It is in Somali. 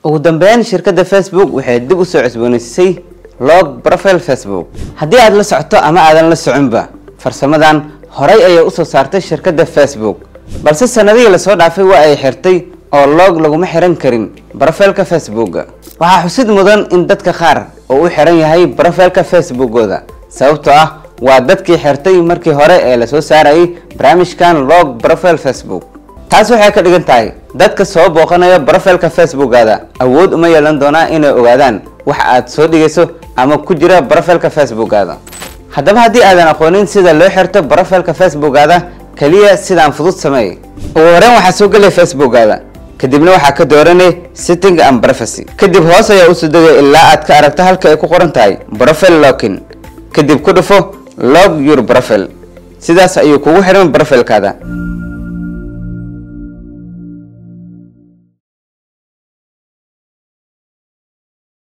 ugu dambeyn shirkadda facebook waxay dib usoo cusboonaysiisay log profile facebook haddii aad la socoto ama aadan la soconba farsamadan horay ayay usoo saartay shirkadda facebook balse sanadihii lasoo dhaafay waa ay xirtay oo log laguma xiran karin brofilka facebooka waxaa xusid mudan in dadka qaar oo u xiran yahay brofilka facebookooda sababtoo ah waa dadkii xirtay markii hore ee lasoo saarayay barnaamijkan log profile facebook taas waxay ka dhigan tahay dadka soo booqanaya brofilka facebookaada awood uma yeelan doonaa inay ogaadaan wax aad soo dhigayso ama ku jira brofilka facebookaada haddaba haddii aadan aqoonin sida loo xirto brofilka facebookaada kaliya sidaan fudud sameey ugu horeen waxaa soo gelaya facebookaada kadibna waxaa ka dooranay setting and privacy kadib hoos ayaa usoo degay ilaa aad ka aragto halka ay ku qoran tahay profile locking kadib ku dhufo log your profile sidaas ayuu kugu xiran brofilkaada